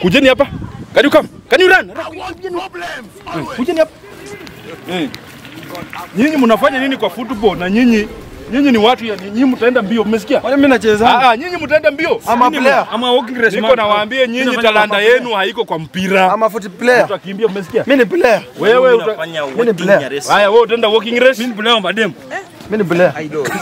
Kujeni hapa. Can you come? Can you run? Eh, Kujeni hapa. Eh. Nyinyi mnafanya nini kwa football na nyinyi nyinyi ni watu ya nyinyi mtaenda mbio, mmesikia? Kwani mimi nacheza? Ah, ah, nyinyi mtaenda mbio. Ama Nyinyi player. Ama walking race. Niko nawaambia nyinyi Ninafanya talanta kwa- yenu haiko kwa mpira. Ama foot player. Utakimbia, mmesikia? Mimi ni player. Wewe uta... Unafanya Mimi ni player. race. Haya, wewe utaenda walking race? Mimi ni player wa madem. Mimi ni player.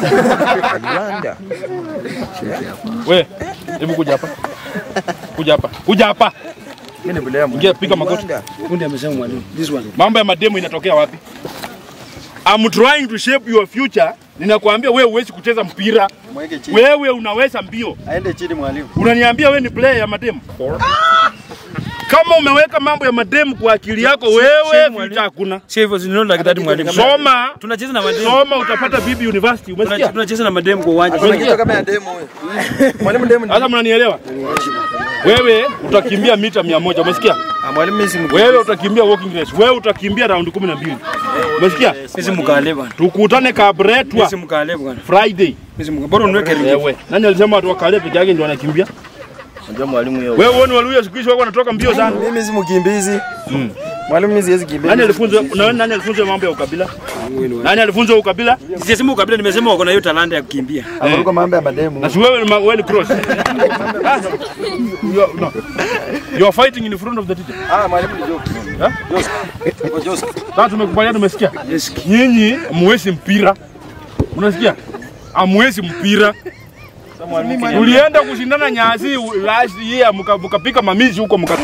Wewe, hebu kuja hapa. Kuja hapa. Kuja hapa. Mimi ni player. Ingia piga magoti. Kundi amesema mwalimu. This one. Mambo ya mademu inatokea wapi? I'm trying to shape your future. Ninakwambia wewe huwezi kucheza mpira. Mweke chini. Wewe unaweza mbio. Aende chini mwalimu. Unaniambia wewe ni player ya mademu? Kama umeweka mambo ya mademu kwa akili yako wewe, mwalimu. vita hakuna. Sio hivyo zinaona like that mwalimu. Soma, Tunacheza na madem. soma utapata bibi university. Tuna- Umesikia? Tunacheza na madem kwa uwanja. Kuna kitu kama ya demo huyo. Mwalimu demo. Sasa mnanielewa? Wewe utakimbia mita mia moja. Umesikia? Ah, mwalimu mimi si mkuu. Wewe utakimbia walking race. Wewe utakimbia round 12. Umesikia? Sisi mkale bwana. Tukutane Kabretwa Sisi mkale bwana. Friday. Sisi mkale. Bora uniweke ringi. Wewe. Nani alisema watu wakale peke yake ndio wanakimbia? Unajua mwalimu yeye. Wewe uone Waluya siku hizi wako wanatoka mbio sana. Mimi si mkimbizi. Mwalimu mimi siwezi kimbia. Nani alifunza na wewe nani alifunza mambo ya ukabila? Nani alifunza ukabila? Sijasema ukabila nimesema wako na hiyo talanta ya kukimbia. Ameruka mambo ya mademu. Na si wewe ni ma- wewe ni cross. Ah, you are- no. You are fighting in front of the teacher. Ah, mwalimu ni joke. Ha? Kwa Joseph. Sasa tumekubaliana tumesikia? Nyinyi hamwezi mpira. Unasikia? Hamwezi mpira. Tulienda kushindana nyasi last year mka- mkapika mamizi huko mka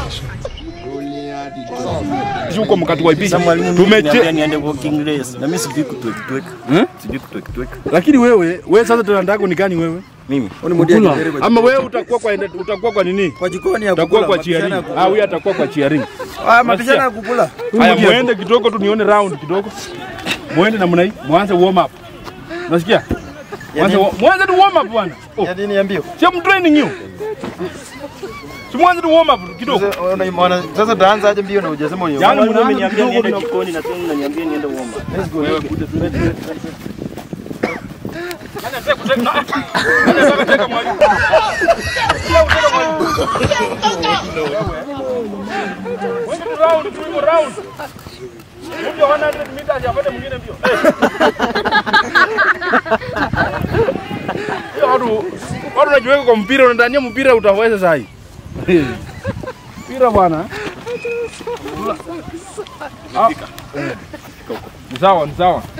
huko mkatuwaipisha. Mwalimu Tumeche niambia niende walking race. Na mimi sijui kutwek twek. Hmm? Sijui kutwek twek. lakini wewe wewe sasa talanta yako ni gani wewe? Mimi. Oni mudia kidere kwa Ama wewe utakuwa kwa utakuwa kwa nini? kwa jikoni ya Utakuwa kukula. kwa cheering. Ah, huyu atakuwa kwa cheering. Ah, mapishana ya kukula. Haya, muende kidogo tu nione round kidogo. Muende namna hii, mwanze warm up. Unasikia? Mwanze wa- mwanze tu warm up bwana. Oh, Ya nini ya mbio? si I'm training you. Si mwanze tu warm up kidogo. Sasa unaimwona- Sasa utaanza aje mbio na hujasema unyo. Yaani Mwalimu mnaanza ameniambia kidogo niende na jikoni na tena unaniambia niende uomba. wewe kuja tu. Nani anataka kuteka? Nani anataka kuteka mwalimu? Sio kuteka mwalimu. Wewe tu round, tu hivyo round. Kuja 100 meters apate mwingine mbio. Eh. Hiyo watu watu unajiweka kwa mpira unadania mpira utaweza sahi. Mpira bwana. Ah. Ni sawa, ni sawa.